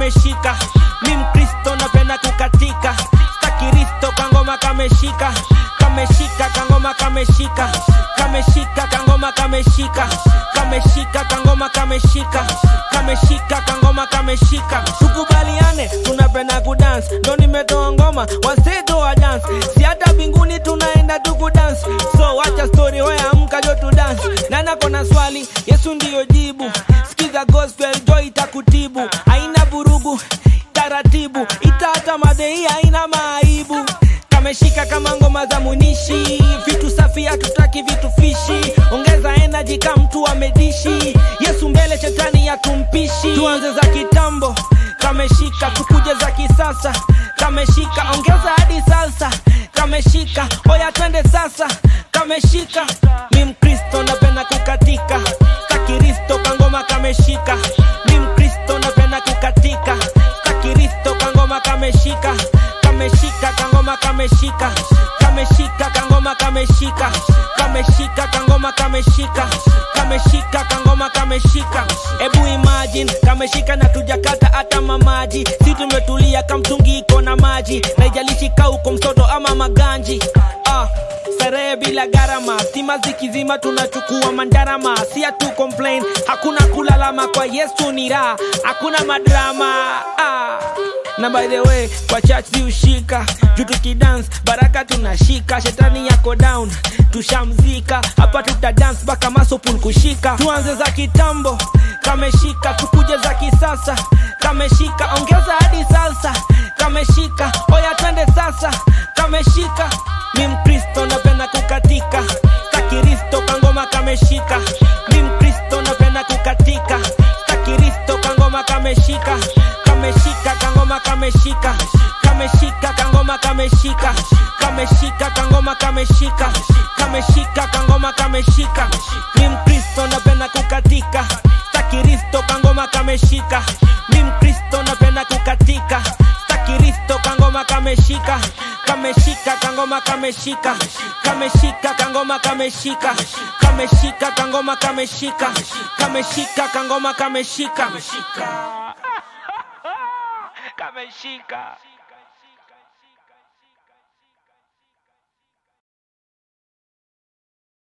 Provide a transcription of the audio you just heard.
kameshika mi mkristo napenda kukatika stakiristo kangoma kameshika kameshika kangoma kameshika kameshika kangoma kameshika kameshika kangoma kameshika kameshika kangoma kameshika tukubaliane tunapenda kudance ndo nimetoa ngoma waseto wa dance si hata mbinguni tunaenda tukudance so wacha story hoya amka jo tu dance nana kona swali yesu ndiyo jibu sikiza gospel jo itakutibu haina vurugu taratibu itata madhei haina maaibu kameshika kama ngoma za munishi vitu safi hatutaki vitu fishi ongeza energy ka mtu amedishi yesu mbele shetani ya tumpishi tuanze za kitambo kameshika tukuje za kisasa kameshika ongeza hadi salsa kameshika oya twende sasa kameshika mi mkristo napenda kukatika kakiristo kangoma kameshika mi mkristo napenda kukatika kakiristo kangoma kameshika kameshika kangoma kameshika kameshika kangoma kameshika kameshika kangoma kameshika kameshika kangoma kameshika ebu imagine kameshika na tujakata hata mamaji si tumetulia kamtungi iko na maji na ijalishi kauko msoto ama maganji ah starehe bila gharama stima zikizima tunachukua mandarama si hatu complain hakuna kulalama kwa yesu ni raha hakuna madrama ah. na by the way kwa church si ushika juu tukidance baraka tunashika shetani yako down tushamzika hapa tuta dance mpaka masopul kushika tuanze za kitambo kameshika tukuje za kisasa kameshika ongeza hadi salsa kameshika oya twende sasa kameshika mi mkristo napenda kukatika stakiristo kangoma kameshika mi mkristo napenda kukatika stakiristo kangoma kameshika kameshika kangoma kameshika kameshika kangoma kameshika kameshika kangoma kameshika kameshika kangoma kameshika mi mkristo napenda kukatika stakiristo kangoma kameshika mi mkristo napenda kukatika stakiristo kangoma kameshika kameshika kangoma kameshika kameshika kangoma kameshika kameshika kangoma kameshika kameshika kangoma kameshika kameshika